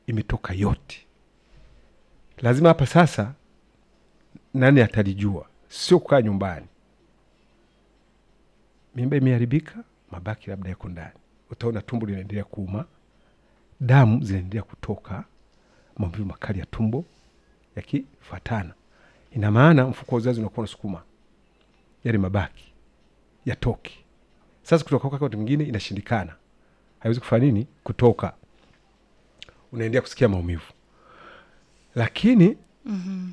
imetoka yote. Lazima hapa sasa, nani atalijua? Sio kukaa nyumbani, mimba imeharibika, mabaki labda yako ndani, utaona tumbo linaendelea kuuma, damu zinaendelea kutoka, maumivu makali ya tumbo yakifuatana. Ina maana mfuko wa uzazi unakuwa unasukuma yale mabaki yatoke. Sasa kutoka kwake wakati mwingine inashindikana, haiwezi kufanya nini, kutoka, unaendelea kusikia maumivu, lakini Mhm.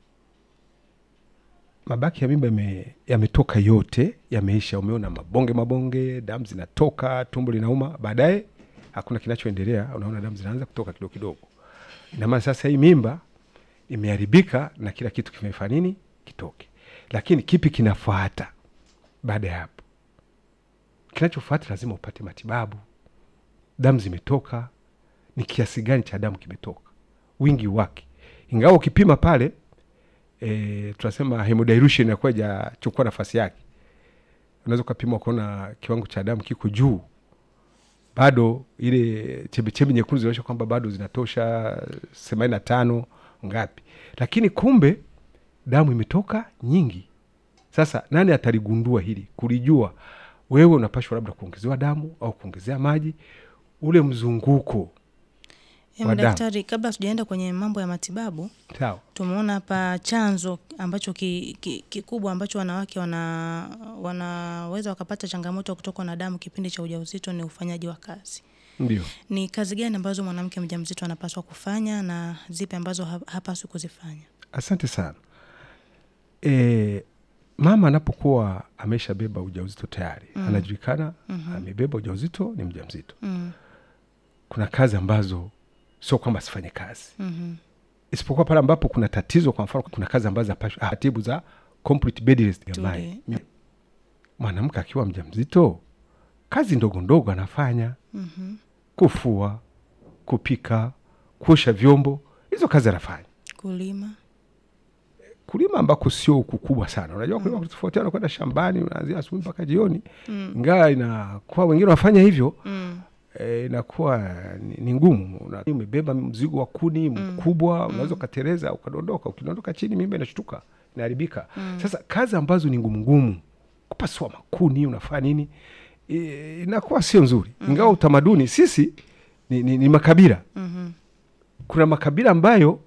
mabaki ya mimba yame- yametoka yote, yameisha. Umeona mabonge mabonge, damu zinatoka, tumbo linauma, baadaye hakuna kinachoendelea, unaona damu zinaanza kutoka kidogo kidogo. Ina maana sasa hii mimba imeharibika na kila kitu kimefanya nini, kitoke. Lakini kipi kinafuata baada ya hapo? Kinachofuata lazima upate matibabu. Damu zimetoka, ni kiasi gani cha damu kimetoka, wingi wake, ingawa ukipima pale e, tunasema hemodilution inakuwa ijachukua nafasi yake. Unaweza ukapima ukaona kiwango cha damu kiko juu, bado ile chembechembe nyekundu zinaonyesha kwamba bado zinatosha themanini na tano ngapi, lakini kumbe damu imetoka nyingi. Sasa nani ataligundua hili, kulijua? Wewe unapashwa labda kuongezewa damu au kuongezea maji, ule mzunguko Em, wa damu. daktari, kabla tujaenda kwenye mambo ya matibabu, sawa. tumeona hapa chanzo ambacho ki- ki- kikubwa ambacho wanawake wana wanaweza wakapata changamoto ya kutokwa na damu kipindi cha ujauzito ni ufanyaji wa kazi. Ndio, Ni kazi gani ambazo mwanamke mjamzito anapaswa kufanya na zipi ambazo ha- hapaswi kuzifanya? asante sana. E, mama anapokuwa ameshabeba ujauzito tayari Mm. anajulikana Mhm. amebeba ujauzito, ni mjamzito. Mm, Kuna kazi ambazo sio kwamba asifanye kazi, mhm, isipokuwa pale ambapo kuna tatizo. Kwa mfano, kuna kazi ambazo hapashwi- ah, taratibu za complete bed rest ya Tuli. mai. Mwanamke akiwa mjamzito, kazi ndogo ndogo anafanya, mhm. kufua, kupika, kuosha vyombo, hizo kazi anafanya Kulima. kulima ambako sio huku kubwa sana. Unajua kulima kutofautiana, kwenda shambani unaanzia asubuhi mpaka jioni, Mm, ingawa inakuwa wengine wanafanya hivyo mm, e, inakuwa ni, ni ngumu. Una- Umebeba mzigo wa kuni mkubwa, unaweza ukatereza ukadondoka. Ukidondoka chini, mimba inashtuka, inaharibika. Sasa kazi ambazo ni ngumu ngumu, kupasua makuni, unafanya nini, e, inakuwa sio nzuri, ingawa utamaduni sisi ni, ni, ni makabila mhm, kuna makabila ambayo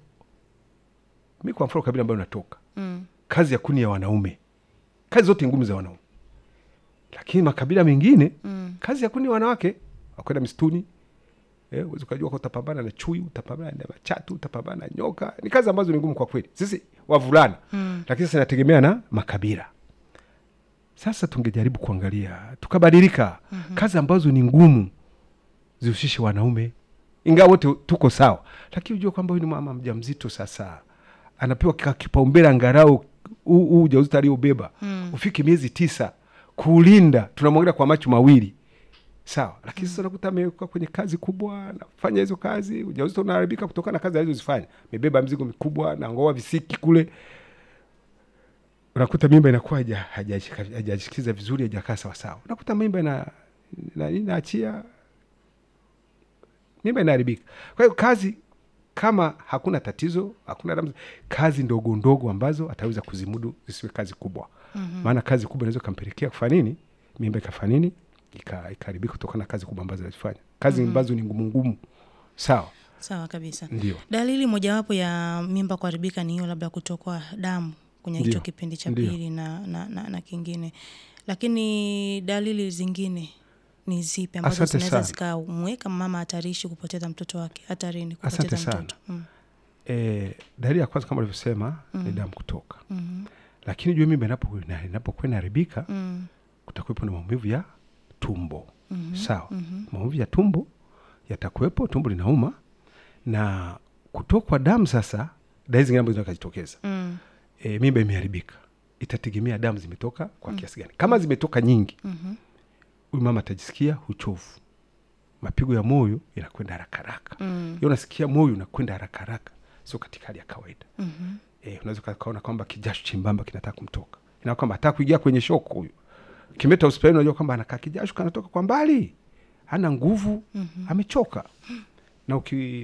mi kwa mfano kabila ambayo natoka mm, kazi ya kuni ya wanaume, kazi zote ngumu za wanaume, lakini makabila mengine mm. kazi ya kuni ya wanawake, wakwenda msituni eh, uwezi ukajua kwa utapambana na chui, utapambana na machatu, utapambana na nyoka. Ni kazi ambazo ni ngumu kwa kweli, sisi wavulana Mm. lakini sasa inategemea na makabila. Sasa tungejaribu kuangalia tukabadilika, kazi ambazo ni ngumu zihusishe wanaume, ingawa wote tuko sawa, lakini ujue kwamba huyu ni mama mjamzito, sasa anapewa kika- kipaumbele angalau huu huu ujauzito aliobeba Mm. ufike miezi tisa, kuulinda tunamwangalia kwa macho mawili sawa, lakini sasa unakuta amewekwa kwenye kazi kubwa, anafanya hizo kazi, ujauzito unaharibika kutokana na kazi alizozifanya, amebeba mzigo mikubwa na ngoa visiki kule, unakuta mimba inakuwa haija- haija- hajashikiza vizuri, haijakaa sawasawa, unakuta mimba ina, ina, inaachia mimba inaharibika. Kwa hiyo kazi kama hakuna tatizo, hakuna damu, kazi ndogo ndogo ambazo ataweza kuzimudu zisiwe kazi kubwa. Maana kazi kubwa inaweza ikampelekea kufanya nini, mimba ikafanya nini, ika- ikaharibika kutokana na kazi kubwa ambazo anazifanya, kazi ambazo ni ngumu ngumu. Sawa, Sawa kabisa. ndio Dalili mojawapo ya mimba kuharibika ni hiyo labda kutokwa damu kwenye hicho Ndio. kipindi cha Ndio. pili na, na, na, na kingine, lakini dalili zingine ni zipi ambazo Asante zinaweza sana. zikamweka mama hatarishi kupoteza mtoto wake, hatarini Asante kupoteza sana. mtoto? Mm. e, dalili ya kwanza kama alivyosema ni damu kutoka, Mhm. lakini jua mimba inapo- ina- inapokuwa inaharibika Mm. kutakuwepo na maumivu ya tumbo Mhm. sawa. Mhm. Maumivu ya tumbo yatakuwepo, tumbo linauma na kutokwa damu. Sasa dalili zingine ambazo zinaweza kujitokeza Mm. e, mimba imeharibika, itategemea damu zimetoka kwa kiasi gani. Kama zimetoka nyingi, Mhm. huyu mama atajisikia uchovu, mapigo ya moyo yanakwenda haraka haraka, Mm. Yeye unasikia moyo unakwenda haraka haraka, sio katika hali ya kawaida. Mhm. E, unaweza ukaona kwamba kijasho chembamba kinataka kumtoka, ina kwamba hataka kuingia kwenye shoko. Huyu kimeta hospitali, unajua kwamba anakaa kijasho kanatoka kwa mbali, hana nguvu, amechoka na uki